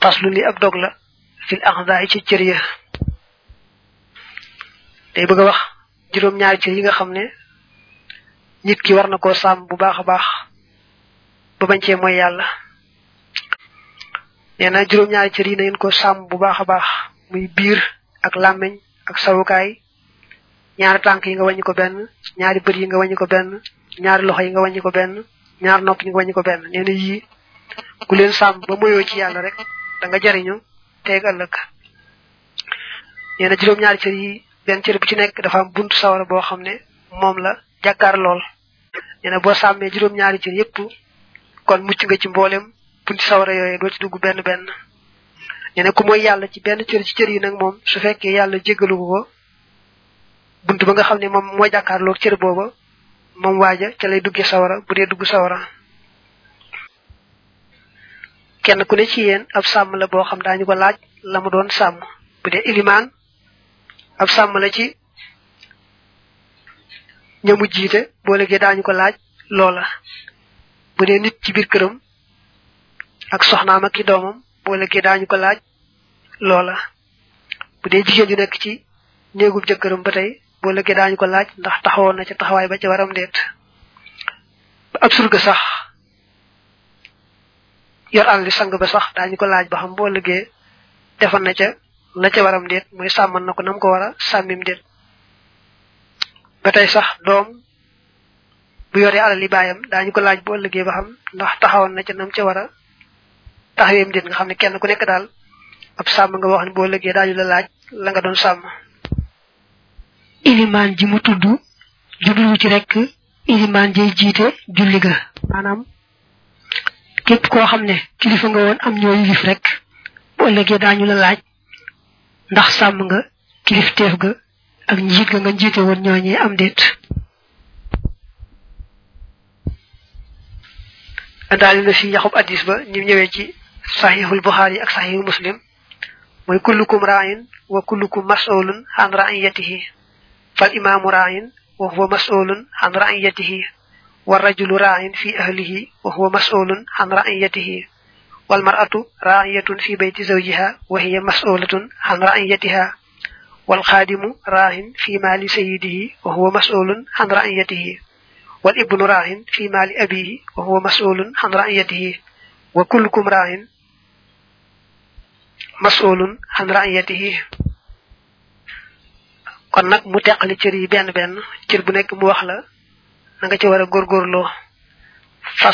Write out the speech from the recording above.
faslu li ab dog la fil axdaay ci cër ya day bëgg a wax juróom ñaari cër yi nga xam ne nit ki war na koo sàmm bu baax a baax ba bañ cee mooy yàlla nee na juróom ñaari cër yi na ngeen ko sàmm bu baax a baax muy biir ak làmmiñ ak sawukaay ñaari tànk yi nga wàññi ko benn ñaari bët yi nga wàññi ko benn ñaari loxo yi nga wàññi ko benn ñaari nopp yi nga wàññi ko benn nee na yii ku leen sàmm ba moyoo ci yàlla rek da nga jariñu teeg ëllëg nee na juróom ñaari cër yi benn cër bu ci nekk dafa am buntu sawara boo xam ne moom la jàkkaar lool nee na boo sàmmee juróom ñaari cër yépp kon mucc nga ci mboolem bunti sawara yooyu doo ci dugg benn benn nee na ku mooy yàlla ci benn cër ci cër yi nag moom su fekkee yàlla jéggalu ko bunt ba nga xam ne moom moo jàkkaarloog cër booba moom waaja ca lay duggee sawara bu dee dugg sawara kenn ku ne ci yéen ab sàmm la boo xam daañu ko laaj la mu doon sàmm bu dee ilimaan ab sàmm la ci ñamu jiite boo léegi daañu ko laaj loola bu dee nit ci biir këram ak soxnaam ak ki doomam boo léegi daañu ko laaj loola bu dee jigéen ju nekk ci néegub jëkkëram ba tey boo léegi daañu ko laaj ndax taxawoon na ca taxawaay ba ca waram deet ba ab surga sax yor àll sang ba sax daañu ko laaj ba xam boo léegi defal na ca la ca waram deet mooy sàmmal na ko nam ko war a sàmmim deet ba tey sax doom bu yoree alal yi baayam daañu ko laaj boo léegi ba xam ndax taxawoon na ca nam ca war a taxaweem deet nga xam ne kenn ku nekk daal ab sàmm nga wax ne boo léegi daañu la laaj la nga doon sàmm ilimaan ji mu tudd jublu ci rek ilimaan jay jiite julli ga maanaam képp koo xam ne kilifa nga woon am ñoo yilif rek bu ëllëgee daañu la laaj ndax sàmm nga kilifteef ga ak njiit ga nga njiite woon ñooñee am déet daal na fi yaxub addis ba ñu ñëwee ci saxiixul buxaari ak saxiixul muslim mooy kullukum raayin wa kullukum mas'ulun an ra'iyatihi fal imaamu raayin wa huwa mas'ulun an ra'iyatihi wa rajulu raayin fi ahlihi wa huwa mas'ulun an ra'iyatihi wal mar'atu raa'iyatun fi bayti zawjiha wa hiya mas'ulatun an ra'iyatiha wal xaadimu raayin fi maali sayyidihi wa huwa mas'ulun an ra'iyatihi wal ibnu raayin fi maali abihi wa huwa mas'ulun an ra'iyatihi wa kullukum raayin mas'ulun an ra'iyatihi kon nag mu teqali cër yi benn benn cër bu nekk mu wax la na nga ci war a góorgóorloo fas